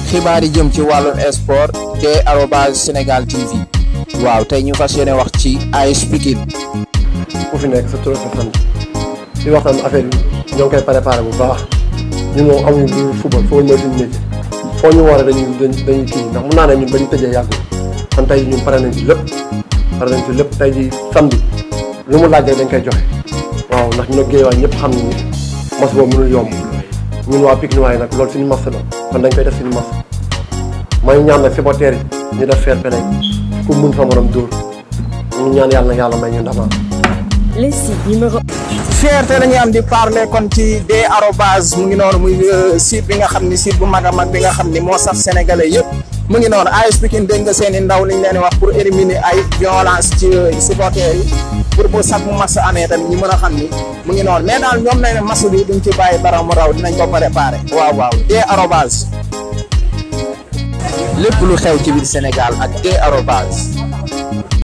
xibaar yi jëm ci wàllum sport te arobase Sénégal TV waaw tey ñu fas yéene wax ci AS Pikine ku fi nekk sa tur sa sant di wax tam affaire yi ñoo ngi koy préparé bu baax ñun moom amuñu lu football foo mooy suñu métier foo ñu war a dañuy dañuy kii ndax mun naa ne ñun ba ñu tëjee yàggul kon tey ñun pare nañ ci lépp pare nañ ci lépp tey ji samedi lu mu laaj rek dañ koy joxe waaw ndax ñun ak Guédiawaye ñëpp xam ni mas boobu mënul yomb ñun waa Pikine waaye nag loolu suñu mas la kon dañ koy def suñu mas may ñaan nag supporters yi ñu def fair play ku mun sa morom dóor ñu ñaan yàlla na yàlla may ñu ndama le site numéro fierté la ñuy am di parler kon ci des arobase mu ngi noonu muy site bi nga xam ni site bu mag a mag bi nga xam ni moo saf sénégalais yëpp mu ngi noonu AS Pikine dégg nga seen i ndaw liñ leen di wax pour éliminer ay violence ci supporters yi pour bu sax mu mas amee tamit ñu mën a xam ni mu ngi noonu mais daal ñoom nañ ne mas bi duñ ci bàyyi dara mu raw dinañ ko préparé waaw waaw des arobase lépp lu xew ci biir Sénégal ak des arobase